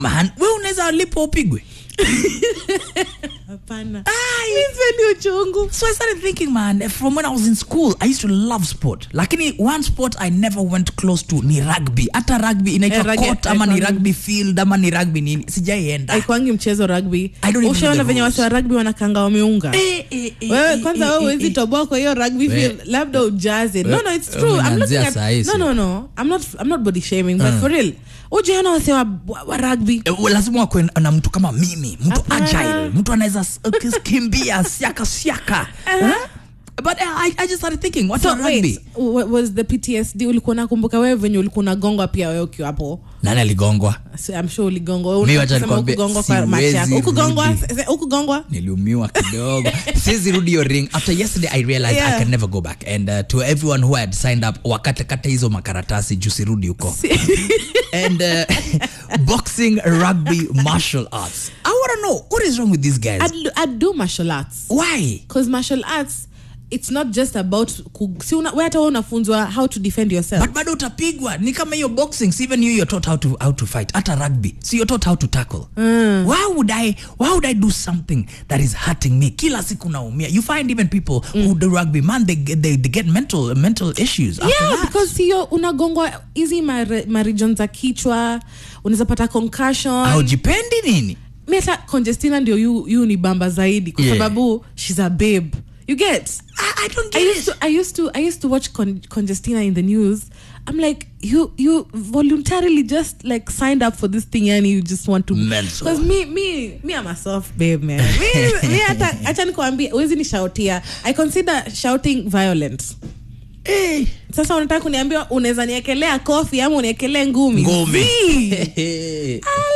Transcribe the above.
man we unaweza lipo upigwe hapana Ai. ni uchungu so i started thinking man from when i was in school i used to love sport lakini one sport i never went close to ni rugby hata rugby inaitwa Eh, rugby, court ama ni haikwangi- rugby field ama ni rugby nini sijaienda aikwangi mchezo rugby I don't even know ushaona the venye rules. wasi wa rugby wanakanga wameunga Eh, eh, eh, wewe eh, kwanza eh, wewe eh, huwezi eh. toboa kwa hiyo rugby We- field labda ujaze no no it's we- true i'm looking umeanzia at saa hii, no si? no no i'm not i'm not body shaming but for real ujiona wase wa, wa, wa rugby Eh, lazima wakwe na mtu kama mimi mtu Hapana. agile mtu anaweza s- uh, kimbia siaka siaka Huh? but uh, I, i just started thinking what's so a rugby wait wa- was the ptsd ulikuwa nakumbuka wewe venye ulikuwa unagongwa pia wewe ukiwa hapo nani aligongwa So, I'm sure uligongwa Wewe Mi wacha unasema nikwambie, ukugongwa kwa macho yako siwezi ukugongwa rudi. se- ukugongwa niliumiwa kidogo siwezi rudi hiyo ring after yesterday i realized Yeah. i can never go back and uh, to everyone who had signed up wakatekata hizo makaratasi juu sirudi huko and uh, boxing rugby martial arts i want to know what is wrong with these guys I'd, I'd do martial arts why because martial arts it's not just about ku, si una, we hata wewe unafunzwa how to defend yourself but bado utapigwa ni kama hiyo boxing si even you you're taught how to, how to fight hata rugby so you're taught how to tackle why would i why would i do something that is hurting me kila siku naumia you find even people who do rugby man they, get- they, they get mental mental issues after yeah that. because hiyo unagongwa hizi mare- marijon za kichwa unaweza pata concussion haujipendi nini mi hata congestina ndio yu, yu ni bamba zaidi kwa Yeah. sababu shes a babe you get I, I don't I get used it. to I used to I used to watch Con- Congestina in the news. I'm like, you you voluntarily just like signed up for this thing and you just want to Mental. because me me me I'm a soft babe man. me me hata acha nikwambie huwezi nishautia. I consider shouting violent. Eh, Sasa unataka kuniambia unaweza niekelea kofi ama uniekelee ngumi? ngumi Zii.